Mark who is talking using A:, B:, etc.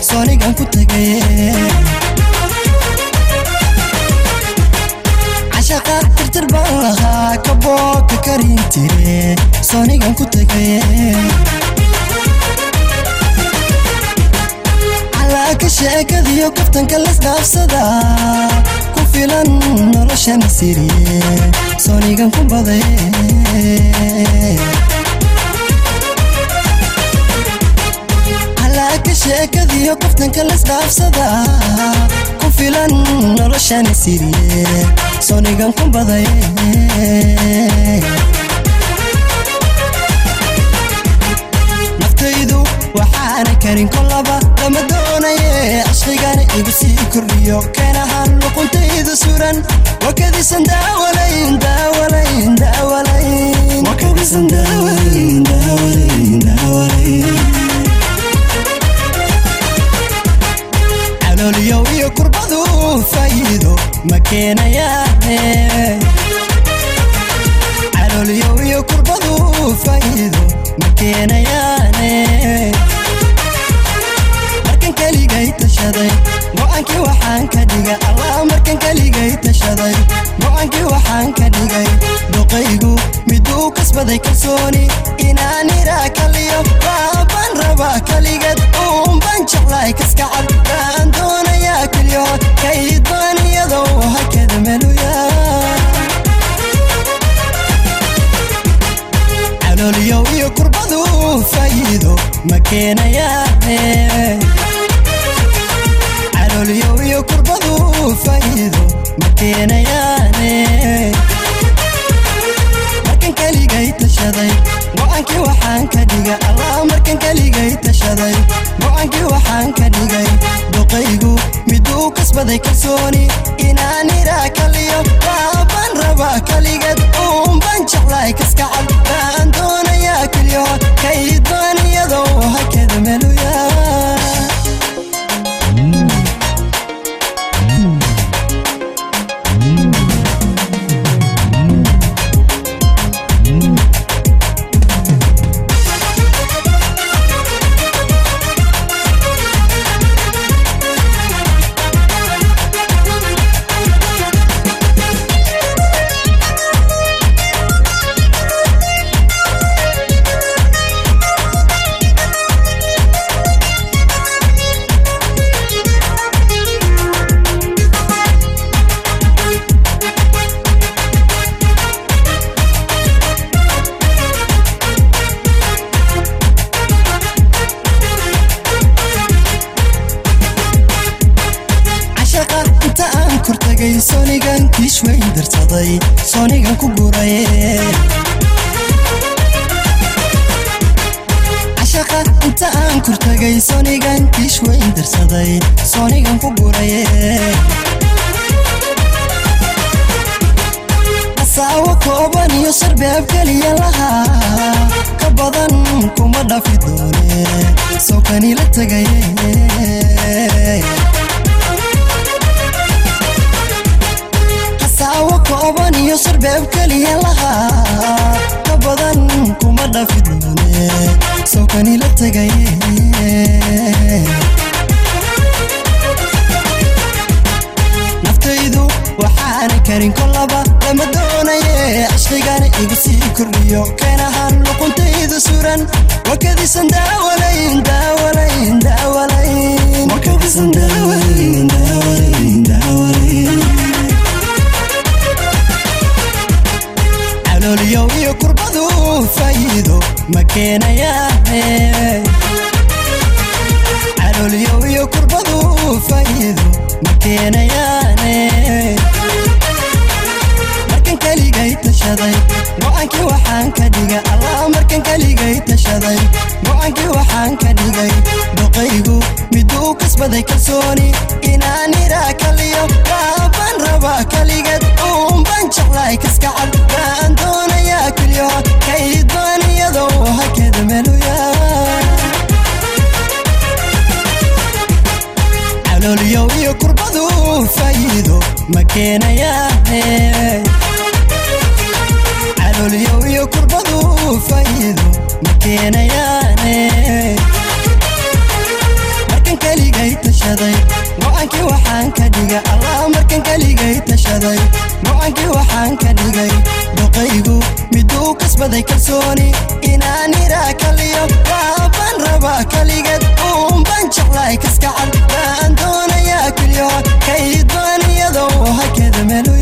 A: soonigan ku tagaye cashaqa tirtir baan lahaa kabooka karin tire soonigan ku tagaye calaaka sheekadiyo kaftanka lasdhaafsada ku filan noloshana siriye soonigan ku badaye calaaka sheekadiyo kaftanka lasdhaafsada ku filan noloshana siriye soonigan ku badaye naftaydu waxaana karin kolaba lama doonaye cashqigana igu sii kordhiyo keenahaan luquntaydu suran wakadisan daawalayn daawalayn daawalayn wakadisan daawalayn daawalayn daawalayn calooliyow iyo kurbadu faa'iido ma keenayaane calooliyow iyo kurbadu faa'iido ma keenayaane markan keligay tashaday go-aankii waxaan ka dhigay allah markan keligay tashaday go-aankii waxaan ka dhigay doqaygu miduu kasbaday kalsooni inaan iraa kaliyo baabaan rabaa kaligeed uunbaan jeclahay kaskacad baan doonayaa keliyo kaydbaan iyadoo hakada meluya calooliyow iyo kurbadu faa'iido ma keenayaane calooliyow iyo kurbadu faa'iido ma keenayaane markan keligay tashaday go-aankii waxaan ka dhigay allah markan keligay tashaday go-aankii waxaan ka dhigay doqaygu miduu kasbaday kalsooni inaan iraa kaliyo baabaan rabaa kaligeed uunbaan jeclahay kaskacad baan doonayaa keliyo kaydbaan iyadoo hakada meluya cashaqa inta aan kortagay soonigan kiish weyn darsaday soonigan ku guraye cashaqa inta aan kortagay soonigan kiish weyn darsaday soonigan ku guraye asaawo kooban iyo sarbeeb keliya lahaa ka badan kuma dhafi doone soo kanila tegaye hasaawo kooban iyo sarbeeb keliya lahaa ka badan kuma dhafi doone soo kanila tegaye naftaydu waxaana karin kolaba lama doonaye cashqigana igu sii kordhiyo keenahaan luquntaydu suran wakadisan daawalayn daawalayn daawalayn wakadisan daawalayn daawalayn daawalayn calooliyow iyo kurbadu faa'iido ma keenayaane calooliyow iyo kurbadu faa'iido ma keenayaane markan keligay tashaday go-aankii waxaan ka dhigay allah markan keligay tashaday go-aankii waxaan ka dhigay doqaygu miduu kasbaday kalsooni inaan iraa kaliyo baabaan rabaa kaligeed uunbaan jeclahay kaskacad baan doonayaa keliyo kaydbaan iyadoo hakada meluya calooliyow iyo kurbadu faa'iido ma keenayaane calooliyow iyo kurbadu faa'iido ma keenayaane markan keligay tashaday go-aankii waxaan ka dhigay allah markan keligay tashaday go-aankii waxaan ka dhigay doqaygu miduu kasbaday kalsooni inaan iraa kaliyo waaban rabaa kaligeed uunban jeclaay kaskacad waan doonayaa keliyo kayd baan iyadoo hakeda melu